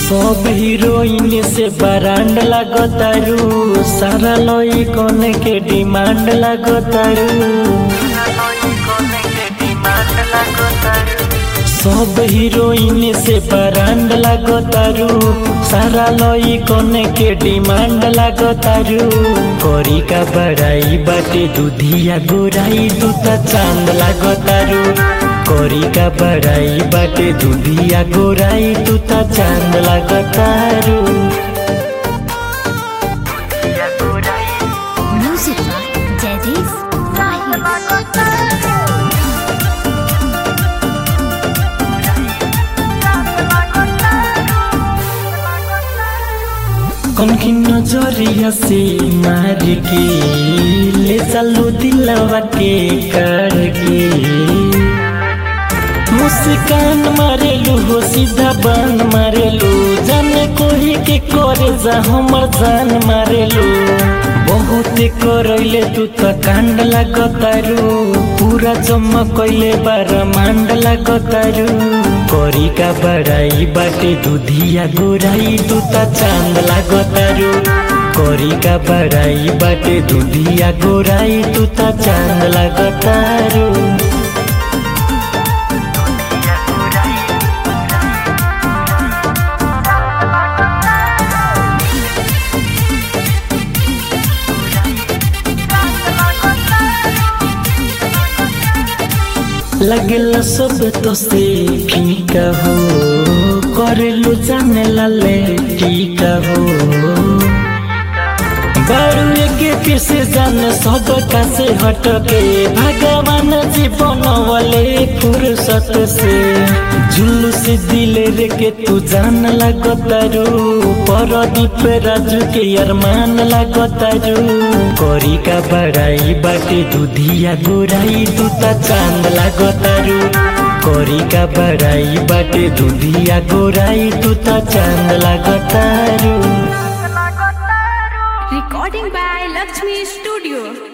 सब हीरोइन से ब्रांड लगतारू सारा लोई कोने के डिमांड लगतारू सब हीरोइन से ब्रांड लगतारू सारा लोई कोने के डिमांड लगतारू कोरी का बड़ाई बाटे दूधिया गोराई दूता चांद लगतारू कोरी का बड़ाई बाटे दूधिया गोराई दूता चांद लगतारू Music by Jadis Rahim. कौन की नजरिया से मार के ले चलो दिलवा के कर के मुस्कान मारेलू हो सीधा बान मारेलू जाने कोही के करे जा हमर जान मारेलू बहुत करैले तू त कांड लागतारू पूरा जम्मा कैले बार मांड लागतारू करी का बड़ाई बाटे दूधिया गोराई तू त चांद लागतारू करी का बड़ाई बाटे दूधिया गोराई तू त चांद लागतारू लगल सब तो से फीका हो करेलू जाने लाले टीका हो बारू के पीछे जाने सब का से हटके भगवान जीवन वाले फुर्सत से जुलूस दिले रे के तू जान लगतारू परदीप राजू के अरमान लगतारू करी का बड़ाई बाटे दूधिया गोराई दूता चांद लगतारू करी का बड़ाई बाटे दूधिया गोराई दूता चांद लगतारू Recording by Lakshmi Studio.